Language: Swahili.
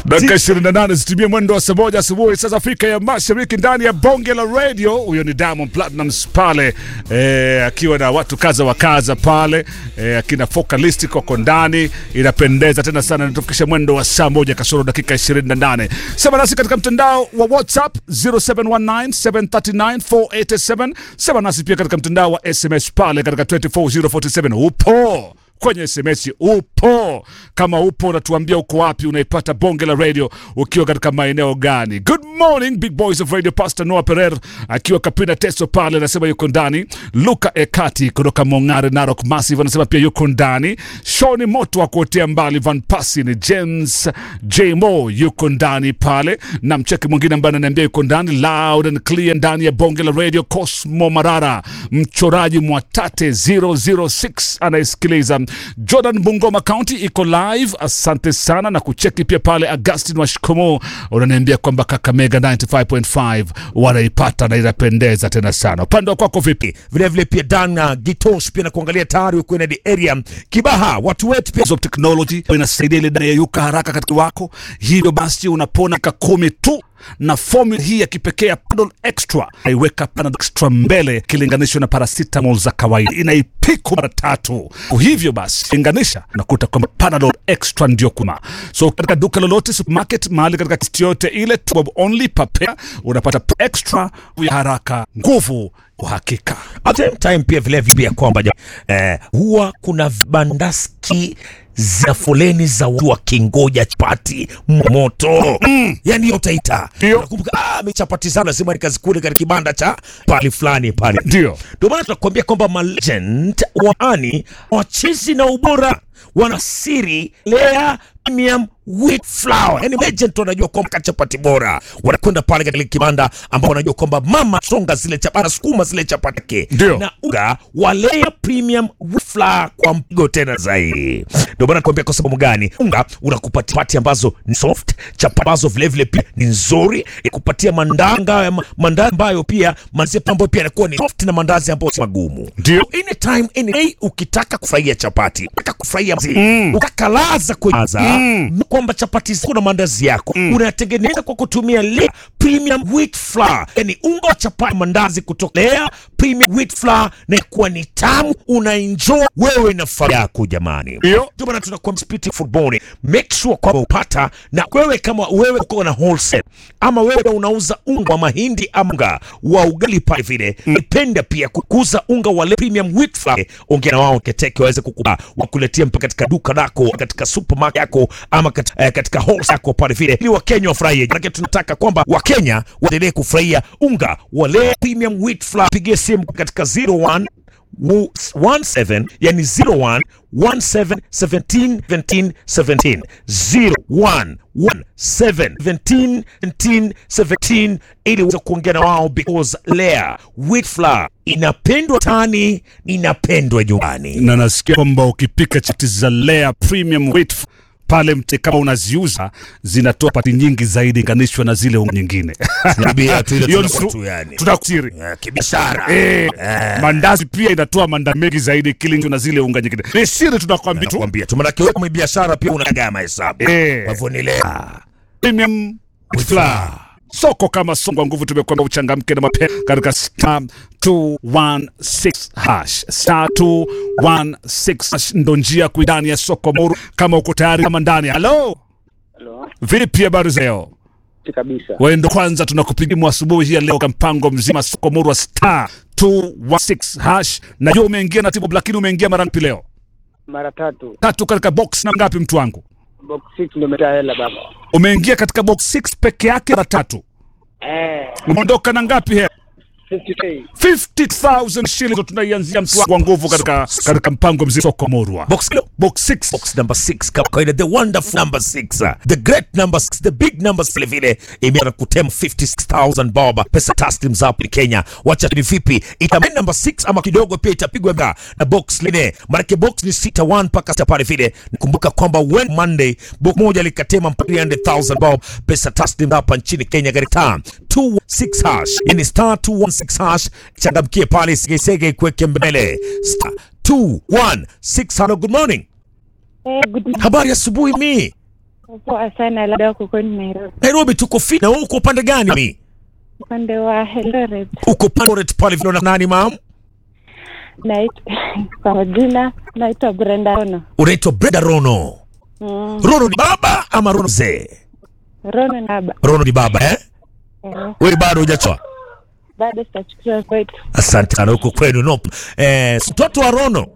Dakika 28 zitumie mwendo wa saa moja asubuhi sasa Afrika ya Mashariki, ndani ya bonge la radio. Huyo ni Diamond Platnumz pale eh, akiwa na watu kaza wa kaza pale eh, akina Focalistic wako ndani, inapendeza tena sana. Inatufikisha mwendo wa saa moja kasoro dakika 28. Sema nasi katika mtandao wa WhatsApp 0719739487. Sema nasi pia katika mtandao wa SMS pale katika 24047 upo kwenye SMS upo. Kama upo, unatuambia uko wapi, unaipata bonge la radio ukiwa katika maeneo gani? Good morning big boys of radio. Pastor Noah Pereira akiwa Kapina Teso pale anasema yuko ndani. Luka Ekati kutoka Mongare Narok Massive anasema pia yuko ndani. Shoni Moto wa kuotea mbali Van Pasi ni James J Mo yuko ndani pale, na mcheki mwingine ambaye ananiambia yuko ndani loud and clear ndani ya bonge la radio. Cosmo Marara mchoraji Mwatate 006 anayesikiliza Jordan Bungoma County iko live. Asante sana na kucheki pia pale. Augustin Washikomo unaniambia kwamba Kakamega 95.5 wanaipata na inapendeza tena sana. Upande wa kwako vipi? vile vile pia Dan uh, Gitos pia na kuangalia tayari uko in the area Kibaha, watu wetu pia of technology inasaidia ile dawa yayuka haraka katika wako, hivyo basi unapona ka kumi tu na formula hii ya kipekee ya Panadol Extra naiweka Panadol Extra mbele kilinganishwa na paracetamol za kawaida, inaipiku mara tatu. Hivyo basi linganisha, unakuta kwamba Panadol Extra ndio kuma. So katika duka lolote, supermarket, mahali katika kiti yote ile, bob only papea, unapata extra ya haraka, nguvu, uhakika. at the same time pia vile vile pia kwamba eh, huwa kuna vibandaski za foleni za watu wakingoja chapati moto mm. Yani hiyo utaita Ndio. nakumbuka, ah, mi chapati sana lazima nikazikule katika kibanda cha pali fulani pale Ndio ndio maana tunakuambia kwamba malegend waani wachezi na ubora wana siri lea premium wheat flour yani legend tu wanajua kwamba chapati bora wanakwenda pale katika kibanda ambao wanajua kwamba mama songa zile chapati anasukuma zile chapati yake Ndio. na unga wa lea premium wheat flour kwa mpigo tena zaidi ndio maana nakuambia kwa sababu gani unga unakupatia chapati ambazo ni soft chapati ambazo vile vile pia ni nzuri ikupatia mandanga mandazi ambayo pia mandazi ambayo pia yanakuwa ni soft na mandazi ambayo si magumu Ndio. anytime any day ukitaka kufurahia chapati ukitaka kufurahia mm. ukakalaza kwenye mm. kwamba chapati zako na mandazi yako mm. unatengeneza kwa kutumia Lea premium wheat flour yani unga wa chapati mandazi kutoka Lea premium wheat flour na kuwa ni tamu unaenjoy wewe na familia yako jamani Ndio. ndio maana tunakuwa spiti football make sure kwamba upata na wewe kama wewe uko na wholesale ama wewe unauza unga wa mahindi ama unga wa ugali pale vile nipenda pia kukuza unga wa Le premium wheat flour ongea na wao keteke waweze kukupa wakuletea mpaka katika duka lako katika supermarket yako ama kat, eh, katika wholesale yako pale vile ili wakenya wafurahie maana tunataka kwamba wakenya waendelee kufurahia unga wa Le premium wheat flour pigie simu katika 01 Wo- 17 yani 01 17 17 17 17 01 17 17 17 17 ili uweze kuongea na wao because Lea wheat flour inapendwa tani inapendwa nyumbani na nasikia kwamba ukipika chapati za Lea premium wheat f- pale mte kama unaziuza zinatoa pati nyingi zaidi inganishwa na zile unga nyingine. Niambia tu ile Hiyo ni tunakuwa su- tu yani. Tunakusiri. Eh, kibiashara Eh, mandazi pia inatoa manda mengi zaidi kilingo na zile unga nyingine. Ni siri tunakwambia tu. nakwambia tu manake wewe kama biashara pia unaga mahesabu Eh. kwa hivyo ni Lea Premium wheat flour. Soko kama songo nguvu tumekwamba uchangamke na mapema katika star 216 hash. Star 216 hash ndo njia kuidani ya soko muru kama uko tayari kama ndani. Hello. Halo, Vipi habari za leo? si kabisa. Wewe ndo kwanza tunakupigia asubuhi hii ya leo kwa mpango mzima soko murwa star 216 hash. Najua umeingia na timu lakini umeingia mara ngapi leo? Mara tatu Tatu katika box na ngapi mtu wangu? box 6 ndio umetaa hela baba. Umeingia katika box 6 peke yake mara tatu. Eh, Umeondoka na ngapi hela? 50k. 50,000 shillings ndo tunaianzia mtu wangu wa nguvu katika katika mpango mzima soko murwa. box kilo Box 6. box number 6 kama kawaida the wonderful number 6 the great number 6 the big number vile vile imeanza kutema 56000 bob pesa taslim za hapo Kenya wacha ni vipi itamani number 6 ama kidogo pia itapigwa nga na box line maana box ni 61 mpaka sita pale vile nikumbuka kwamba when monday box moja likatema mpaka 300000 bob pesa taslim hapa nchini Kenya katika 26 hash yani star 216 hash changamkie pale sigesege kuweke mbele star 216 hello good morning Eh, good Habari asubuhi mi Poa sana, labda kukoni Nairobi, Nairobi tuko fit. Na wewe uko upande gani? Mi upande wa Eldoret. uko pale pale vile na nani mam? Nait- kwa majina naitwa Brenda Rono. Unaitwa Brenda Rono. Mm, Rono ni baba ama Rono mzee? Rono Naba. Rono ni baba eh? Eh, Wewe bado hujachoa? bado sitachukiwa kwetu. Asante sana huko kwenu no. Eh, mtoto wa Rono